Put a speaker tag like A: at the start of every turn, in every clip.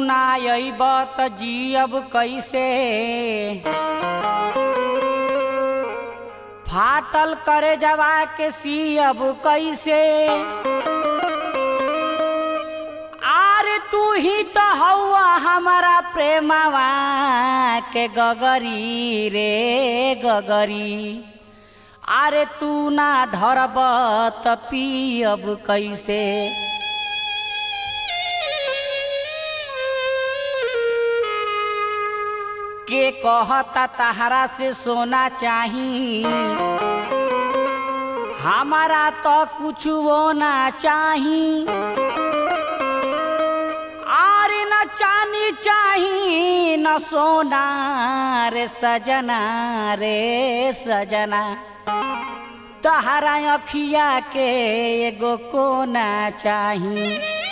A: ना अइब त जियब कैसे फाटल करे जवा के सियब कैसे आरे तू ही तो हौआ हमारा प्रेमवा के गगरी रे गगरी आरे तू ना ढरब त पियब कैसे के कहता तहरा से सोना चाही हमारा तो कुछ वो ना चाही आरे न चानी चाही न सोना रे सजना रे सजना तहरा अखिया के एगो कोना चाही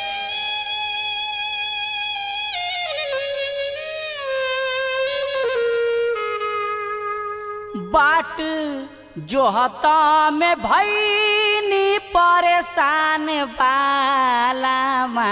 A: बाट जो हता में भैनी परेशान बालामा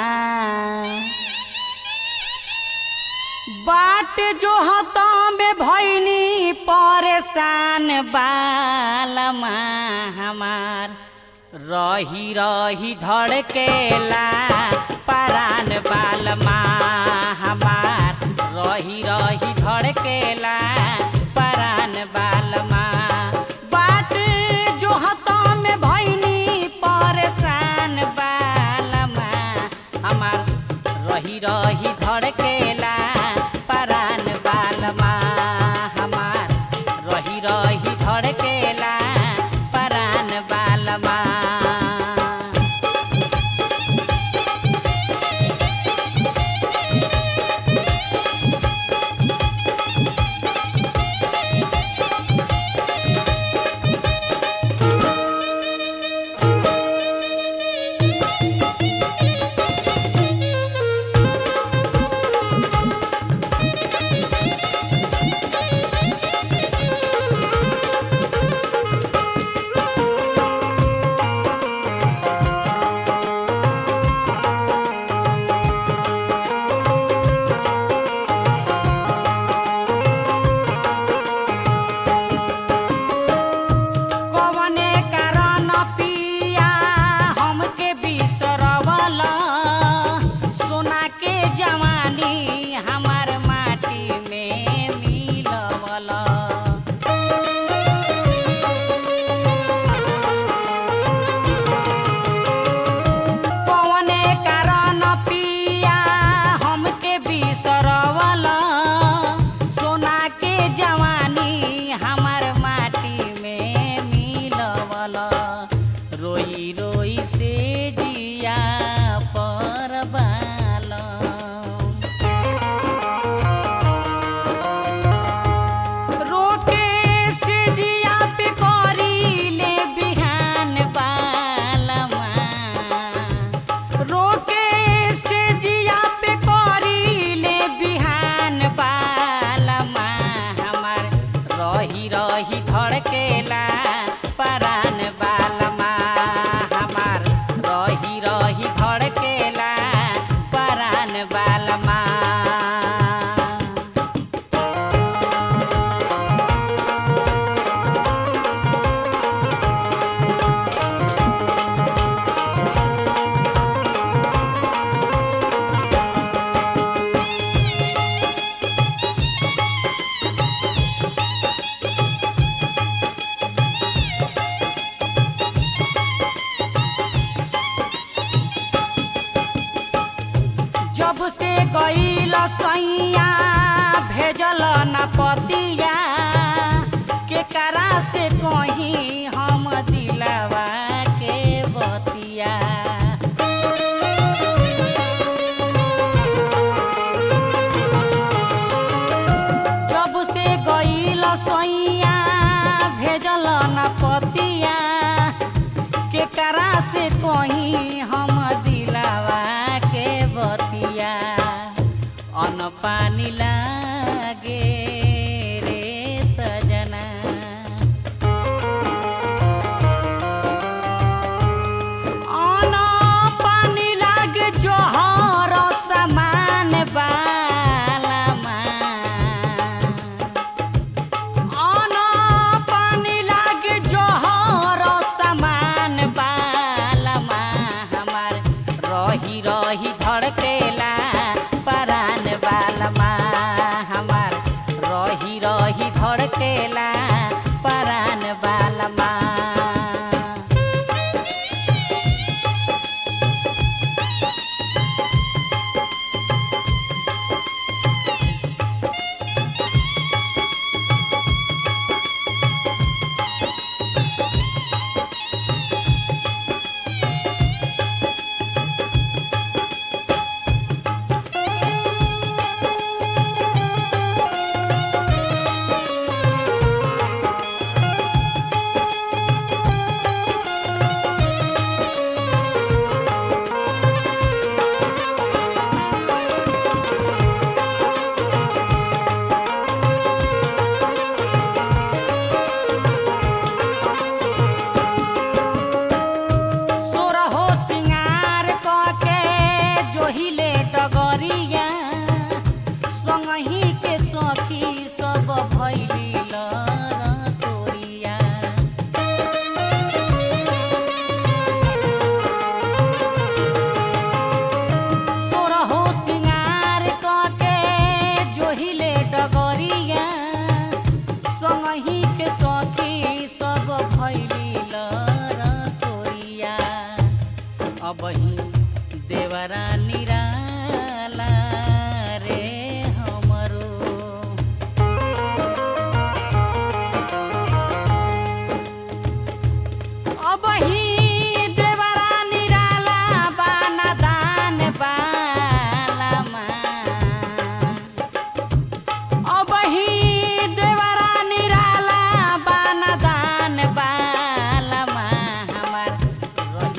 A: बाट जो हता में भैनी परेशान बालमा हमार रही रही धड़केला परान बालमा हमार रही रही धड़केला परान बालमा बाट जो हता में भैनी परेशान बालमा हमार रही रही धड़केला परान बालमा हमार रही रही धड़केला परान बालमा कवने कारण पिया हमके बिसरवला सोना के जवानी हमार माटी में मिलवला कवने कारण पिया हमके बिसरवला सोना के जवानी हमार माटी में मिलवला रोई रोई से जिया पर रोके से जिया पे करी ले बिहान बालमा रोके से जिया पे करी ले बिहान बालमा हमार रही रही धड़केला परान बालमा हमार रही रही धड़केला परान बालमा जब से गईल सैया भेजल न पतिया के करा से कहीं हम दिलवा के बतिया जब से गईल सैया भेजल न पतिया के करा से कहीं हम दिलावा के बतिया अन पानी लागे रे सजना अन पानी लागे जोहर समान बा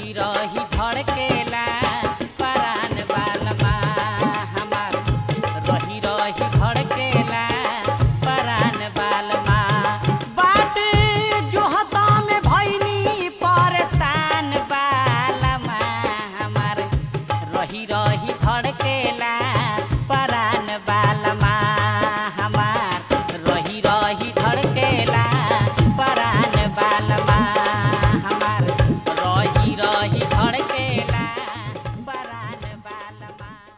A: खुशी रही